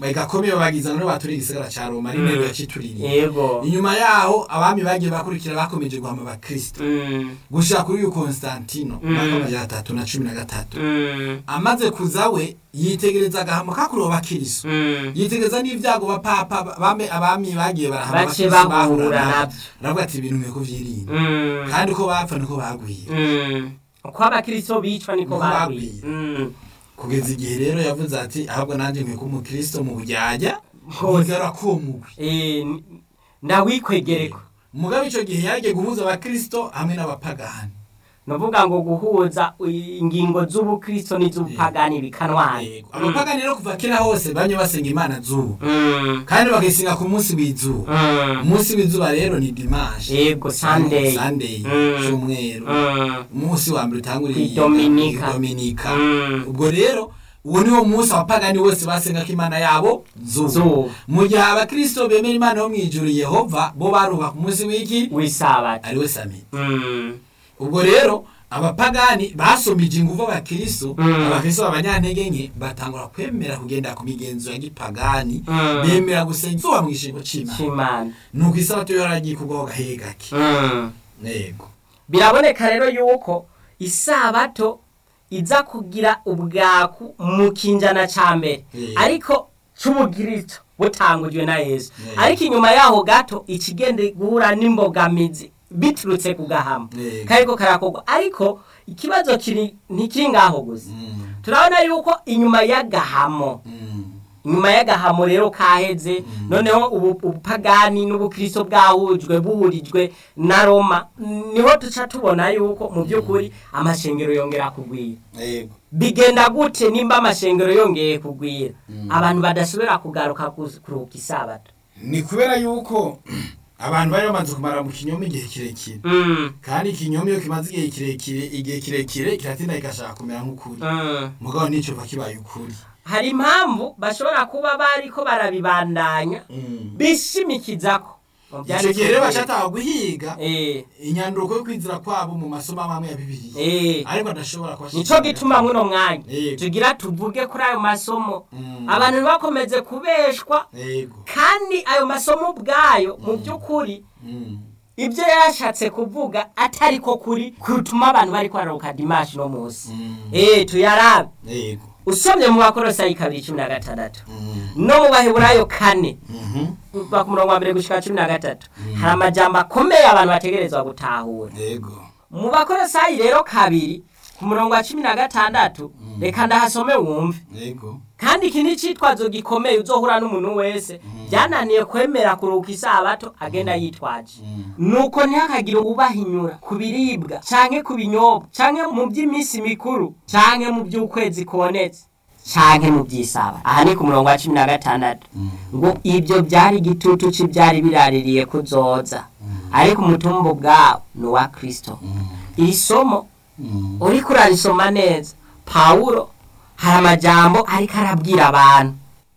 gakomeye bagiza none baturiye igisagara ca Roma ari nero yacituririye yego inyuma yaho abami bagiye bakurikira bakomeje guhama abakristo Mm, gushika kuri uyu Konstantino Mm. mwaka w'amajana atatu na cumi na gatatu mm, amaze kuza we yitegereza agahamo kakuriwe abakristo mm. yitegereza n'ivyago bapapa bame abami bagiye barahama bace abakristo bahura bahura navyo nabyo aravuga ati ibintu nkwiye kuvyirinda Mm, kandi uko bapfa niko bagwiye mm. uko abakristo bicwa niko Niko bagwiye bagwiye. Mm. kugeza igihe rero yavuze ati ahubwo nanjye nkwiye kuba umukristo mu buryarya Hose. ntigara ko mugwi Eh, n- ndawikwegereko mugabe ico gihe yagiye guhuza abakristo hamwe n'abapagani nuvuga ngo guhuza ingingo z'ubukristo n'iz'ubupagani bikanwana Yego. abapagani rero kuva kera hose bamye basenga imana zuba Mm, kandi bagasenga ku munsi w'izuba mm, umunsi w'izuba rero ni dimanche yego sunday sunday Mm. cyumweru Mm, umunsi wa mbere utanguriye Kwidominika. dominika mm. ubwo rero uwo niwo munsi abapagani bose basenga ko imana yabo zuba zuba mu gihe abakristo bemera imana yo mw'ijuru yehova bo baruha ku munsi w'iki w'isabato ariwe samiti Mm, ubwo rero abapagani basomije ingufu abakristo Mm. abakristo b'abanyantege nke batangura kwemera kugenda ku migenzo ya gipagani Mm. bemera gusenga izuba mu gishingo c'imana c'imana nuko isabato yo yaragiye kugwaho gahe gake Mm. yego biraboneka rero yuko isabato iza kugira ubwaku mu kinjana ca mbere Eh. ariko c'ubugirito butangujwe na yesu Eh. ariko inyuma yaho gato ikigenda guhura n'imbogamizi biturutse ku gahama Eh. kariko karakorwa ariko ikibazo kiri ntikiri ngaho gusa Mm. turabona yuko inyuma y'agahamo Mm. inyuma y'agahamo rero kaheze noneho ubu ubupagani n'ubukristo bwahujwe buhurijwe na roma niho duca tubona yuko mu by'ukuri amashengero yongera kugwira yego bigenda gute nimba amashengero yongeye kugwira abantu badasubira kugaruka kus- kuruhuka isabato ni kubera yuko abantu bari bamaze kumara mu kinyoma igihe kirekire Mm, kandi ikinyoma iyo kimaze igihe kirekire igihe kirekire kiratinda kigashaka kumera nk'ukuri mm. mugabo nico va kibaye ukuri hari impamvu bashobora kuba bariko barabibandanya Mm. bishimikizako mu ico vyanditswe gihe rero vyera. bacataha guhiga Eh, inyanduruko yo kwizira kwabo mu masomo amwe ya bibiliya eh. ariko adashobora nico kubashikira gituma muno mwanya Yego. tugira tuvuge kuri ayo masomo Mm. abantu ntibakomeze kubeshwa yego kandi ayo masomo ubwayo mu by'ukuri Mm. ibyo yashatse kuvuga atari ko kuri kutuma abantu bari kwararuka dimashi no munsi Mm. eh tuyarabe yego usomye mu bakorosayi kabiri cumi na gatandatu Mm. no mu baheburayo kane Mhm. kuva ku murongo wa mbere gushika cumi na gatatu hari amajambo akomeye abantu bategerezwa gutahura yego mu bakorosayi rero kabiri ku murongo wa cumi na gatandatu reka ndahasome wumve yego kandi iki ni icitwazo gikomeye uzohura n'umuntu wese byananiye kwemera kuruhuka isabato agenda yitwaje nuko ntihakagire ubahinyura ku biribwa canke ku binyobwa canke mu by'iminsi mikuru canke mu by'ukwezi kubonetse canke mu by'isaba aha ni ku murongo wa cumi na gatandatu ngo ibyo byari igitutu cy'ibyari biraririye kuzoza ariko umutumba ubwawo ni uwa kristo iri somo Mm. uriko urarisoma neza pawulo hari amajambo ariko arabwira abantu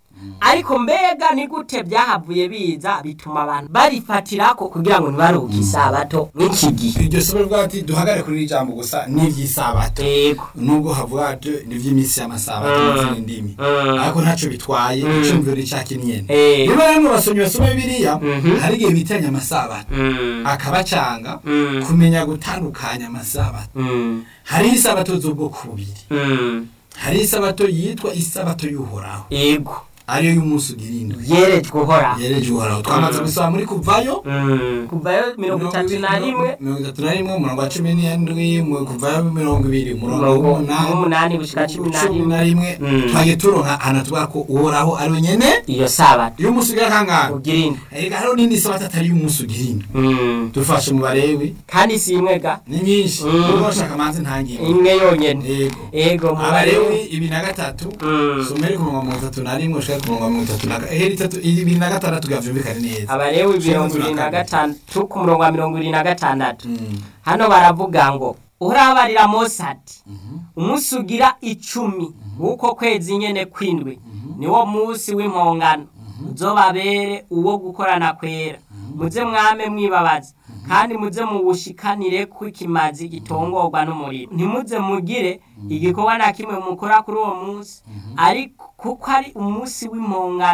ariko mbega ni gute byahavuye biza bituma abantu barifatirako kugira ngo ntibaruhuke isabato nk'iki gihe iryo somo rivuga ati duhagare kuri iri jambo gusa n'iry'isabato yego nubwo havuga ati n'ivy'iminsi y'amasabato Mm. n'izindi ndimi Mm. ariko ntaco bitwaye icumviro icaki nyene Eh. niba rero basomyi basoma bibiliya Mhm. hari igihe bitiranya amasabato Mm. akabacanga Mm. kumenya gutandukanya amasabato Mm. hariho isabato z'ubwoko bubiri Mm. hari isabato yitwa isabato y'uhoraho yego ariyo y'umunsi ugira indwi yerejwe uhoraho yereje uhoraho twamaze gusaba muri kuvayo Mm. kuvayo mirongo itatu na rimwe mirongo itatu na rimwe umurongo wa cumi n'indwi mu- kuvayo mirongo ibiri umurongo Umurongo w'umunani w'umunani gushika cumi na cumi rimwe na rimwe Mm. twagiye turonka ahantu tuvuga ko uhoraho ari we nyene iyo sabato y'umunsi ugira kangahe ugira indwi erega hariho n'indi sabato atari y'umunsi ugira indwi Mm. dufashe mu barewi kandi si imwe ga ni nyinshi Mm. ubwo bashaka manze ntangire imwe yonyene yego ego mu abarewi barewi ibiri na gatatu Mm. someri ku murongo wa mirongo itatu na rimwe ushaka ku murongo wa mirongo itatu na ga- ehera itatu ibiri na gatandatu gavyumvikane neza abarewi mirongo Cumi ibiri na na gatandatu ku murongo wa mirongo ibiri na gatandatu Mm. hano baravuga ngo urabarira mose ati umunsi ugira icumi w'uko kwezi nyene kwindwi niwo munsi w'impongano uzobabere uwo gukorana kwera muze mwame mwibabaza kandi muze muwushikanire ko ikimazi gitongorwa n'umuriro ntimuze mugire igikorwa na kimwe mukora kuri uwo munsi ariko kuko ari umunsi w'impongano